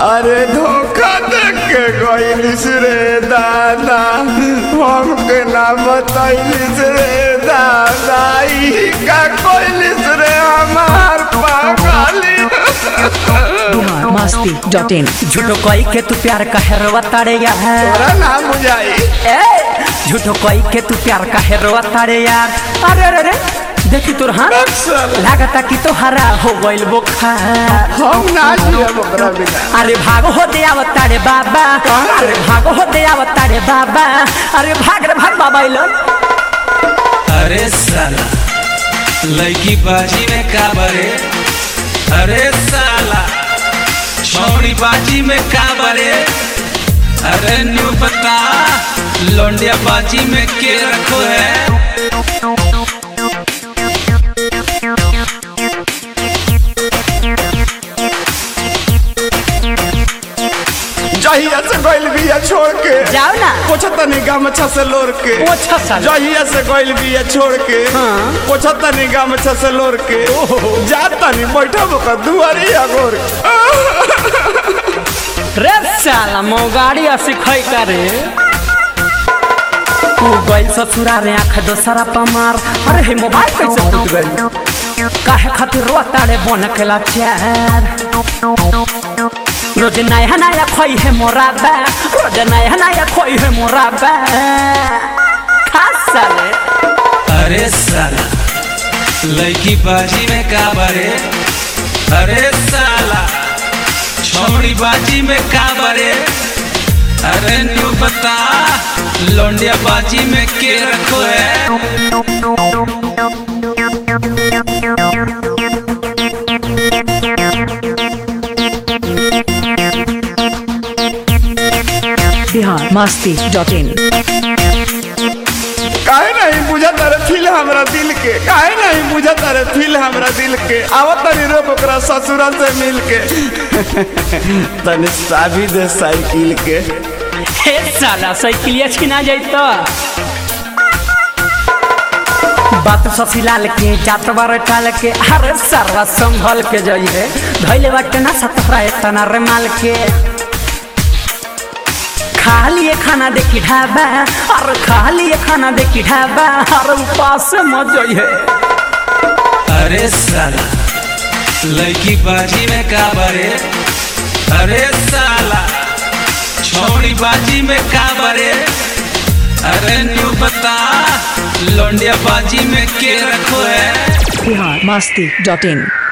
अरे धोखा देख के गईलिस रे दादा हमके ना बतैलिस रे दादा ई का कइलिस रे हमार पागली बिहार मस्ती डॉट इन झूठो कई के तू प्यार का हेरवा तारे यार तोरा ना बुझाई ए झूठो कई के तू प्यार का हेरवा तारे यार अरे अरे अरे देखी तोर हाथ अक्सर लागता कि तो हरा हो गइल बुखार हम ना जियब ओकरा बिना अरे भागो हो दे आवता रे बाबा अरे भागो हो दे आवता रे बाबा अरे भाग रे भाग बाबा इलन अरे साला लड़की बाजी में का बरे अरे साला छौड़ी बाजी में का बरे अरे न्यू पता लौंडिया बाजी में के रखो है जहिया से गइल बिया छोड़ के जाओ ना पोछतनी गमछा से लोर के पोछा साला। जहिया से गइल बिया छोड़ के हाँ। पोछतनी गमछा से लोर के जातनी बैठब ओकर दुआरी अगोर रे साला मौगाड़ी सिखै करे तू गइल ससुरा रे आँख दोसरा पमार अरे हे मोबाइल कैसे फूट गइल काहे खातिर रोता रे बन के लाचार रोज नया नया खोई है मोरा बा रोज नया नया खोई है मोरा बा खास साले अरे साला लड़की बाजी में का बरे अरे साला छौड़ी बाजी में का बरे अरे न्यू बता लौंडिया बाजी में के रखो है बिहार मस्ती डॉट इन काहे नहीं बुझा तारे फील हमरा दिल के काहे नहीं बुझा तारे फील हमरा दिल के आवत तनी रोक ओकरा ससुरा से मिल के तनी साभी दे साइकिल के हे साला साइकिलिया छिना जाई तो बात ससीलाल के जात बार टाल के अरे सरवा संभल के जाइए धैले बाटे ना सतरा तना रे माल के खा लिए खाना देखी ढाबा और खा लिए खाना देखी ढाबा और उपास से मत जाइए अरे साला लड़की बाजी में का बरे अरे साला छौड़ी बाजी में का बरे अरे न्यू बता लौंडिया बाजी में के रखो है बिहार मस्ती डॉट इन